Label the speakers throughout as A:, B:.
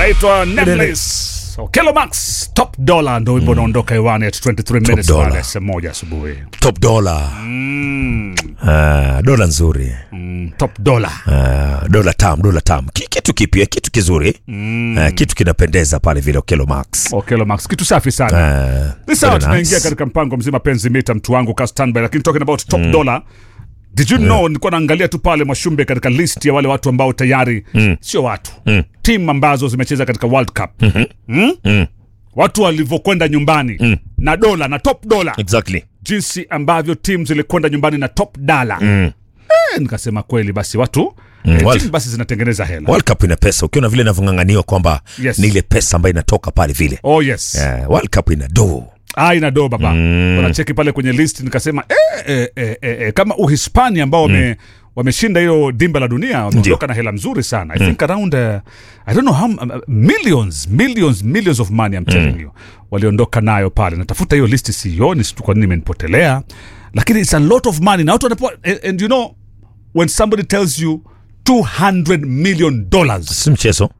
A: anaitwa Nameless Okelo Max Top Dollar ndo wimbo unaondoka hewani at 23 minutes
B: Dollar.
A: baada ya saa moja asubuhi.
B: top dola
A: Mm,
B: Ah, dola nzuri
A: mm, Top Dollar.
B: Ah, dola tam dola tam Ki- kitu kipya kitu kizuri Ah, kitu kinapendeza pale vile okelo max
A: Okelo Max kitu safi sana.
B: Ah,
A: Ni sawa
B: very
A: tunaingia
B: nice.
A: katika mpango mzima penzi mita mtu wangu ka standby lakini talking about top dollar Did you know nilikuwa naangalia tu pale Mwashumbe katika list ya wale watu ambao tayari sio watu timu ambazo zimecheza katika World Cup Mm? watu walivyokwenda nyumbani na dola na top dola
B: exactly
A: jinsi ambavyo timu zilikwenda nyumbani na top dala eh, nikasema kweli basi watu eh,
B: World-
A: timu basi zinatengeneza hela
B: World Cup ina pesa ukiona vile inavyong'ang'aniwa kwamba
A: Yes.
B: ni ile pesa ambayo inatoka pale vile
A: oh yes
B: Eh, World Cup ina do
A: Ah, ina do baba wanacheki pale kwenye list nikasema eh, eh, eh, eh, eh, kama uhispania ambao wame wameshinda hiyo dimba la dunia wameondoka na hela mzuri sana i think around uh, i don't know how uh, millions millions millions of money I'm telling you waliondoka nayo pale natafuta hiyo list sioni situ kwa nini imenipotelea lakini it's a lot of money na watu wanapewa and, and you know when somebody tells you 200 million dollars
B: si mchezo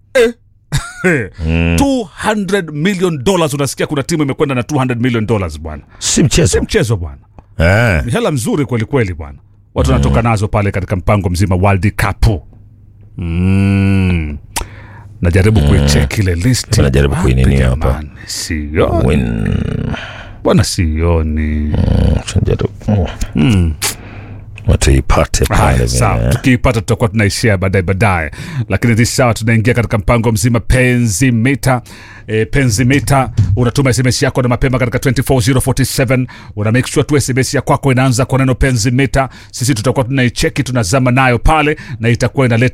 A: 200 million dollars unasikia kuna timu imekwenda na 200 million dollars bwana
B: si
A: si
B: mchezo
A: mchezo bwana
B: Eh,
A: ni hela mzuri kweli kweli bwana watu wanatoka nazo pale katika mpango mzima World Cup mm. najaribu kuicheck ile list
B: Najaribu
A: Wapi
B: kuinini hapa.
A: jamani? sioni
B: win
A: bwana sioni
B: Mm. watu ipate pale
A: Haya,
B: vile.
A: sawa tukiipata tutakuwa tunaishia baadaye baadaye lakini this sawa tunaingia katika mpango mzima penzi mita e, penzi mita unatuma sms yako na mapema katika 24047 una make sure tu sms ya kwako inaanza kwa neno penzi mita sisi tutakuwa tunaicheki tunazama nayo pale na itakuwa inaleta